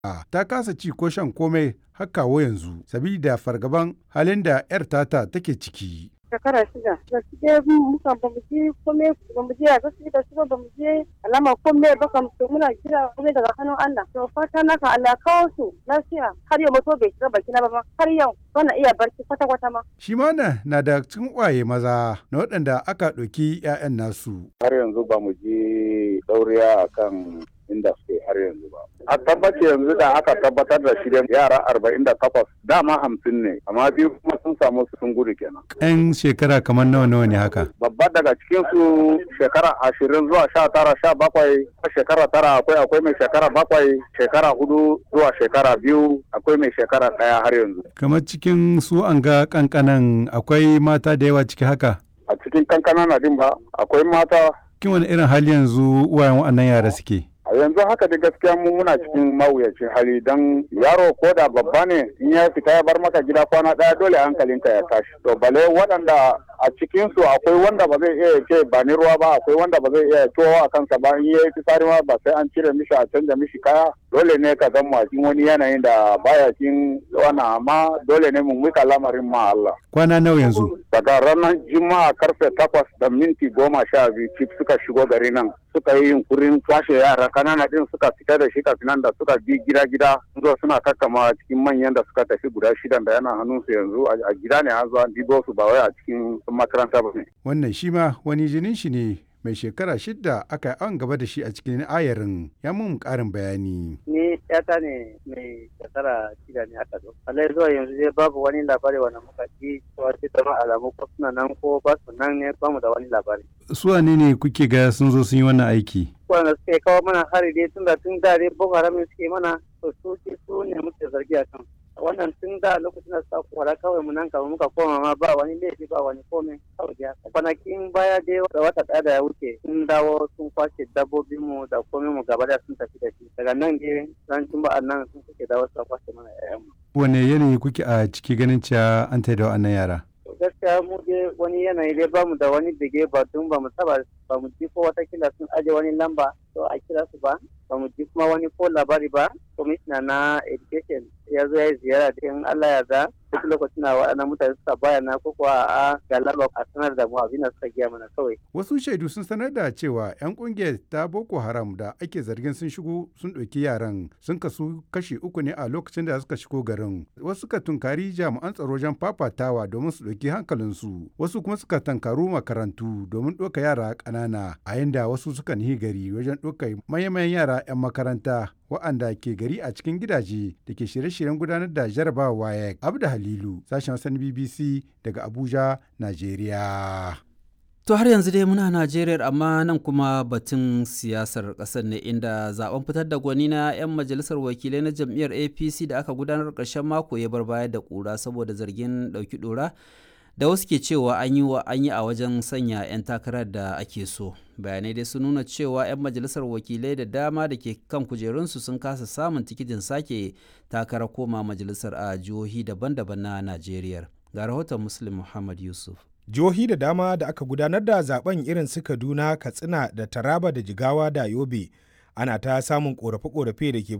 ta kasa ci ko shan komai har kawo yanzu sabida fargaban halin da 'yar tata take ciki. shekara shida gaskiya muka ba mu je kome ba mu je a gaskiya da su ba mu je alama kome ba kam to muna jira kome daga hannun Allah to fata na ka Allah kawo su lafiya har yau mutu bai shiga baki na ba har yau bana iya barci kwata kwata ma Shi ma na na da cikin ƙwaye maza na waɗanda aka ɗauki 'ya'yan nasu. har yanzu ba mu ji dauriya akan inda suke har yanzu ba. A tabbaci yanzu da aka tabbatar da shirin yara arba'in da takwas dama hamsin ne amma biyu kuma sun samu sun gudu kenan. 'Yan shekara kamar nawa nawa ne haka. Babba daga cikin su shekara ashirin zuwa sha tara sha bakwai shekara tara akwai akwai mai shekara bakwai shekara hudu zuwa shekara biyu akwai mai shekara ɗaya har yanzu. Kamar cikin su an ga kankanan akwai mata da yawa ciki haka. A cikin kankana na din ba akwai mata Kin wani irin hali yanzu uwayen waɗannan yara suke? a yanzu haka da gaskiya mu muna cikin mawuyacin hali don yaro ko da babba ne in ya fita ya bar maka gida kwana daya dole hankalinka ya tashi to bale waɗanda a cikin su akwai wanda ba zai iya ce ba ni ruwa ba akwai wanda ba zai iya tuwo a kansa ba in yayi fitsari ma ba sai an cire mishi a canza mishi kaya dole ne ka zama cikin wani yanayin da baya cikin wannan amma dole ne mu mika lamarin ma Allah Kwana nawa yanzu? daga ranar juma'a karfe takwas da minti goma sha biyu cif suka shigo gari nan suka yi yunkurin kwashe yara kanana din suka fita da shi kafin nan da suka bi gida gida zuwa suna kakkama cikin manyan da suka tafi guda shidan da yana hannunsu yanzu a gida ne an zo an dibo su ba wai a cikin makaranta ba ne. Wannan shi ma wani jinin shi ne mai shekara shidda aka yi an gaba da shi a cikin ayarin ya mun ƙarin bayani. ni yata ne mai shekara shida ne aka zo. Alai zuwa yanzu dai babu wani labari wanda muka ji cewa sai zama alamu ko suna nan ko ba su nan ne bamu da wani labari. Su wane ne kuke ga sun zo sun yi wannan aiki? Wanda suke kawo mana hari dai tun da tun da dai Boko Haram ne suke mana to su su ne muke zargi a kan. Wannan tun da lokacin da suka kwara kawai mu nan kama muka koma ma ba wani laifi ba wani komai kawai dai haka. Kwanakin baya dai da wata ɗaya da ya wuce sun dawo sun kwashe dabbobinmu da komai mu gaba da sun tafi da shi. Daga nan dai ran juma'an nan sun suke dawo suka kwashe mana 'ya'yanmu. Wane yanayi kuke a ciki ganin cewa an taida wa'annan yara? To gaskiya mu dai wani yanayi dai bamu da wani dige ba tun ba mu taba ba mu ji ko watakila sun aje wani lamba to a kira su ba ba mu ji kuma wani ko labari ba commissioner na education ya zo ya yi ziyara da in Allah ya da duk lokacin da waɗannan mutane suka bayana ko kuwa a ga lamba a sanar da mu abin da suka giya mana kawai Wasu shaidu sun sanar da cewa 'yan kungiyar ta Boko Haram da ake zargin sun shigo sun ɗauki yaran sun kasu kashi uku ne a lokacin da suka shigo garin. Wasu suka tunkari jami'an tsaro wajen fafatawa domin su ɗauki hankalinsu. Wasu kuma suka tankaru makarantu domin ɗauka yara ƙanana a yanda wasu suka nihi gari wajen ɗauka manyan yara 'yan makaranta wa'anda ke gari a cikin gidaje da ke shirye-shiryen gudanar da jarabawa WAEC. Abda Halilu, sashen wasan BBC daga Abuja, Najeriya. To har yanzu dai muna Najeriya amma nan kuma batun siyasar ƙasar ne inda zaben fitar da gwani na 'yan majalisar wakilai na jam'iyyar APC da aka gudanar ƙarshen mako ya bar baya da ƙura saboda zargin ɗauki ɗora da wasu ke cewa an yi an yi a wajen sanya 'yan takarar da ake so. Bayanai dai sun nuna cewa 'yan majalisar wakilai da dama da ke kan kujerunsu sun kasa samun tikitin sake takarar koma majalisar a jihohi daban-daban na Najeriya. Ga rahoton Muslim Muhammad Yusuf. jihohi da dama da aka gudanar da zaben irin su kaduna katsina da taraba da jigawa da yobe ana ta samun korafe-korafe da ke